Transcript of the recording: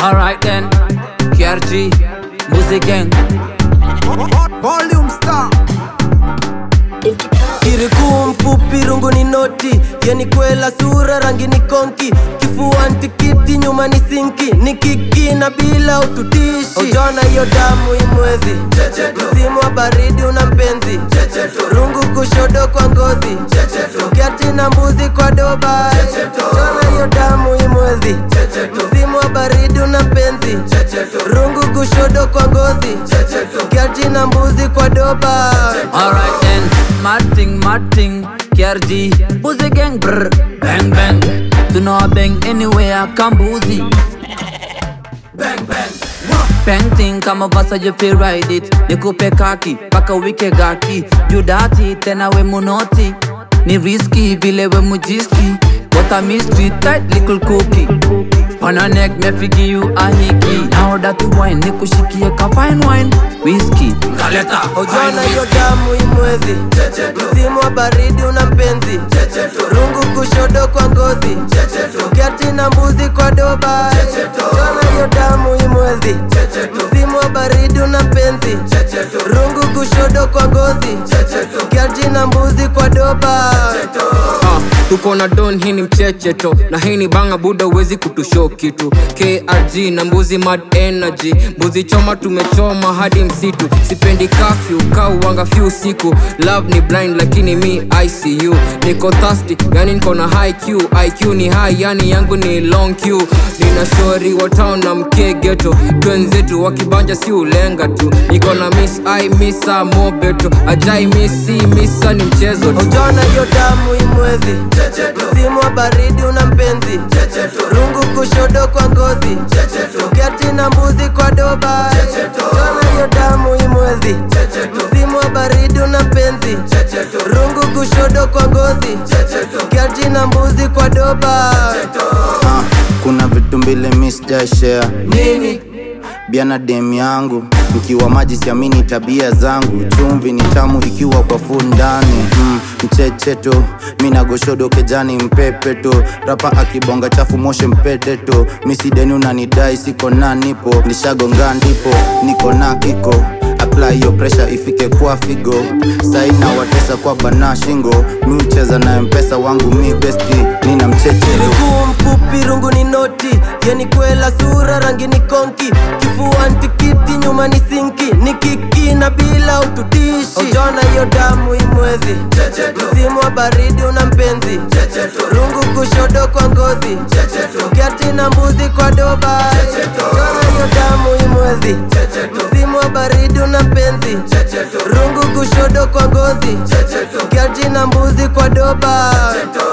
Alright then, KRG, Music Gang. Volume Star. Kirikuu mfupi rungu ni noti yeni kwela sura rangi ni konki kifuani tikiti nyuma ni sinki ni kiki na bila ututishi ujona hiyo damu imwezi msimu wa baridi una mpenzi rungu kushodo kwa ngozi kiati na mbuzi kwa doba ujona hiyo damu imwezi msimu wa baridi una mpenzi rungu kushodo kwa ngozi kiati na mbuzi kwa doba Alright then, Marting, Marting, KRG, Music Gang, brr, bang bang. Tuna bang anywhere, kambuzi. Bang bang. Bang thing kama vasa you feel ride it nikupe kaki paka wike gaki judati tena we munoti ni riski vile we mujiski what a mystery tight little cookie on a neck me figi you a hiki now that you wine nikushikie ka fine wine whiskey kaleta Ujona hiyo damu imwezi msimu wa baridi una mpenzi rungu kushodo kwa ngozi kiati na mbuzi kwa doba Ujona hiyo damu imwezi msimu wa baridi una mpenzi rungu kushodo kwa ngozi kiati na mbuzi kwa doba Ah, tuko na don hii ni mchecheto na hii ni banga buda uwezi kutusho kitu krg na mbuzi mad energy mbuzi choma tumechoma hadi msitu sipendi kafyu kauwanga fyu usiku love ni blind lakini mi icu niko thirsty yani niko na high q iq ni high yani yangu ni long q nina shori wa town na mkegeto twenzetu wakibanja si ulenga tu niko na miss i misa mobeto ajai misi misa ni mchezo tu Ujona hiyo damu imwezi msimu wa baridi una mpenzi rungu kushodo kwa ngozi kiati na mbuzi kwa doba Ujona hiyo damu imwezi msimu wa baridi una mpenzi rungu kushodo kwa ngozi kiati na mbuzi kwa doba Ah, kuna vitu mbili mi sijashare nini bia na dem yangu mkiwa maji siamini tabia zangu chumvi ni tamu ikiwa kwa fu ndani mm, mchecheto minagoshodo kejani mpepeto rapa akibonga chafu moshe mpedeto misideni unanidai siko na nipo nishagonga ndipo niko na kiko apply hiyo pressure ifike kwa figo saina watesa kwa bana shingo mi ucheza na mpesa wangu mi besti nina mchecheto Miguu mfupi rungu ni noti yeni kwela sura rangi ni konki kifuani tikiti nyuma ni sinki ni kiki na bila ututishi ujona hiyo damu imwezi msimu wa baridi una mpenzi rungu kushodo kwa ngozi kiati na mbuzi kwa doba ujona hiyo damu imwezi msimu wa baridi una mpenzi rungu kushodo kwa ngozi kiati na mbuzi kwa doba